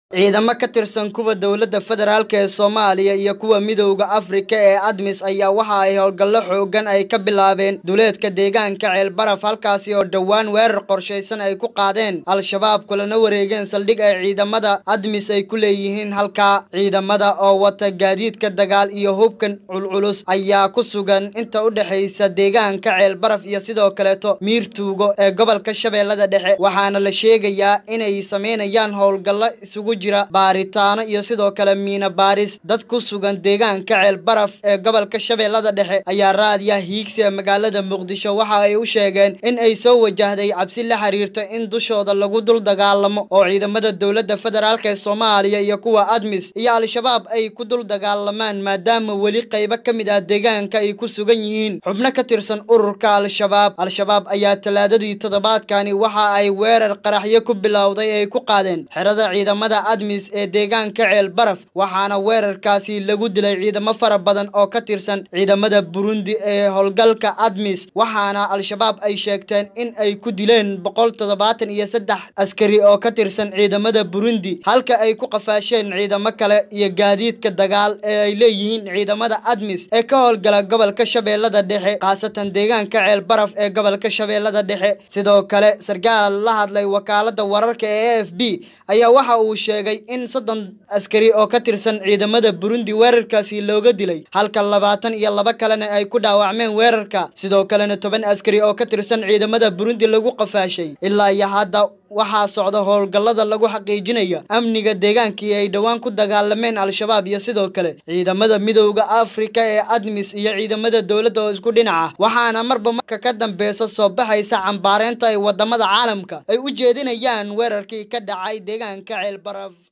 ciidamo ka tirsan kuwa dowladda federaalk ee soomaaliya iyo kuwa midowda afrika ee admis ayaa waxa ay howlgallo xoogan ay ka bilaabeen duleedka deegaanka ceelbaraf halkaasi oo dhowaan weerar qorshaysan ay ku qaadeen al-shabaab kulana wareegeen saldhig ay ciidamada admis ay ku leeyihiin halkaa ciidamada oo wata gaadiidka dagaal iyo hubkan culculus ayaa ku sugan inta u dhexaysa deegaanka ceelbaraf iyo sidoo kaleeto miirtuugo ee gobolka shabeellada dhexe waxaana la sheegayaa inay sameynayaan howlgallo isugu jira baaritaano iyo sidoo kale miina baaris dad ku sugan deegaanka ceelbaraf ee gobolka shabeellada dhexe ayaa raadiya hiigsi ee magaalada muqdisho waxa ay u sheegeen in ay soo wajahday cabsi la xiriirta in dushooda lagu dul dagaalamo oo ciidamada dowladda federaalk ee soomaaliya iyo kuwa admis iyo al-shabaab ay ku dul dagaalamaan maadaama weli qaybo ka mid ah deegaanka ay ku sugan yihiin xubno ka tirsan ururka al-shabaab al-shabaab ayaa talaadadii toddobaadkani waxa ay weerar qaraxyo ku bilowday ay ku qaadeen xerada ciidamada admis ee deegaanka ceel baraf waxaana weerarkaasi lagu dilay ciidamo fara badan oo ka tirsan ciidamada burundi ee howlgalka admis waxaana al-shabaab ay sheegteen in ay ku dileen boqol toddobaatan iyo saddex askari oo ka tirsan ciidamada burundi halka ay ku qafaasheen ciidamo kale iyo gaadiidka dagaal ee ay leeyihiin ciidamada admis ee ka howlgala gobolka shabeellada dhexe khaasatan deegaanka ceel baraf ee gobolka shabeellada dhexe sidoo kale sarkaal la hadlay wakaalada wararka ee a f b ayaa waxa uu sheegay in soddon askari oo ka tirsan ciidamada burundi weerarkaasi looga dilay halka labaatan iyo laba kalena ay ku dhaawacmeen weerarka sidoo kalena toban askari oo ka tirsan ciidamada burundi lagu qafaashay ilaa iyo hadda waxaa socda howlgallada lagu xaqiijinayo amniga deegaankii ay dhowaan ku dagaalameen al-shabaab iyo sidoo kale ciidamada midowda afrika ee admis iyo ciidamada dowladda oo isku dhinaca waxaana marba marka ka dambeysa soo baxaysa cambaareynta ay wadamada caalamka ay u jeedinayaan weerarkii ka dhacay deegaanka ceelbaraf